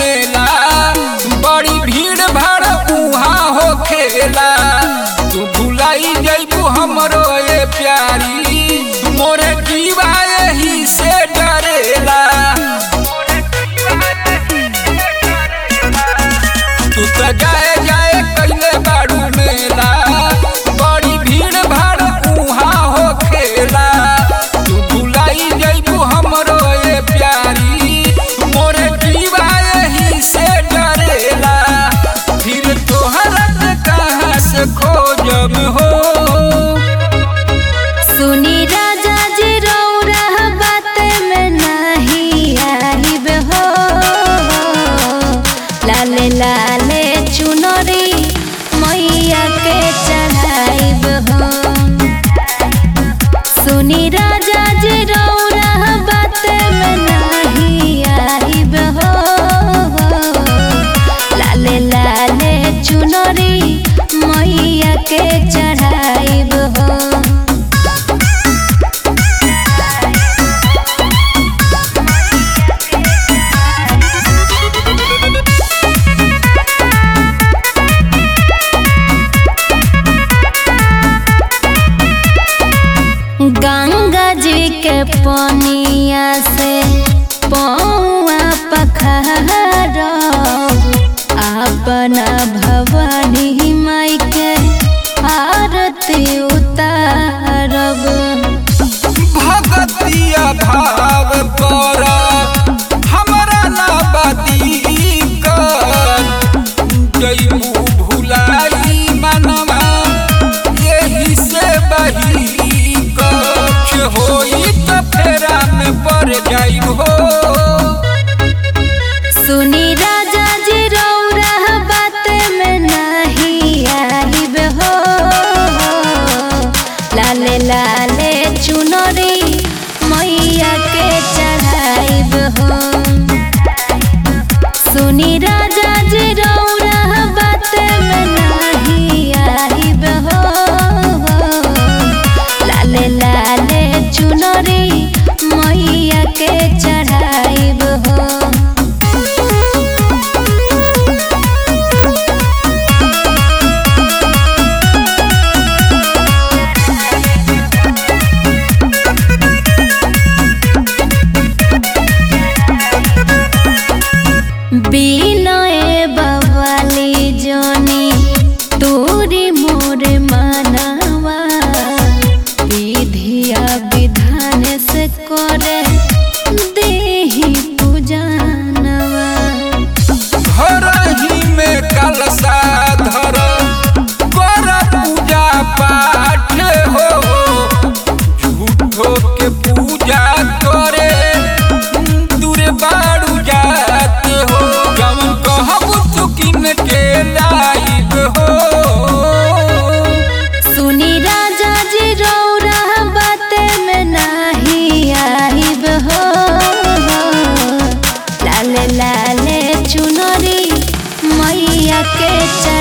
मेला बड़ी भीड़ भाड़ उहाँ हो खेला तू भुलाई जैबू हमरो ये प्यारी मोरे जीवा यही से डरेला तू त जाए जाए कैले बाड़ू मेला बड़ी भीड़ भाड़ उहाँ हो खेला तू भुलाई जैबू हमरो ये प्यारी मोरे जीवा यही से डरेला फिर तोहरा के कहाँ से खोजब हो सुनी राजा जी रौरा बात में नहीं आइब हो लाले लाले चुनरी मैया के चढ़ाइब हो सुनी राजा जी रौरा बात में नहीं आइब हो लाले लाले चुनरी मैया के चढ़ाइब हो गंगा जी के पनिया से पौआ पखार अपना भवानी माई के आरती उतारब भगतिया भाव कर हमरा ना बाती कर जैबू भुलाई मनवा यही से बही कछ होई त फेरा में पड़ जाइब हो सुनी राजा जी रौरा बात में नहीं आइब हो लाले लाले चुनरी मैया के चढ़ाइब हो सुनी राजा जी रौरा बात में नहीं आइब हो लाले लाले चुनरी मैया के चढ़ाइब हो বিনয়ে বাবালি জনি তোরি মোরে মানাवा विधिया विधान से करे देही पूजनवा घर ही में कलशा धर कर पूजा पाठ हो झूठो के पूजा करे दूर बाड़ू जात हो जवन कहब चुकिन के लाइब हो सुनी राजा जी रौरा बात में नहीं आइब हो लाले लाले चुनरी मैया के चढ़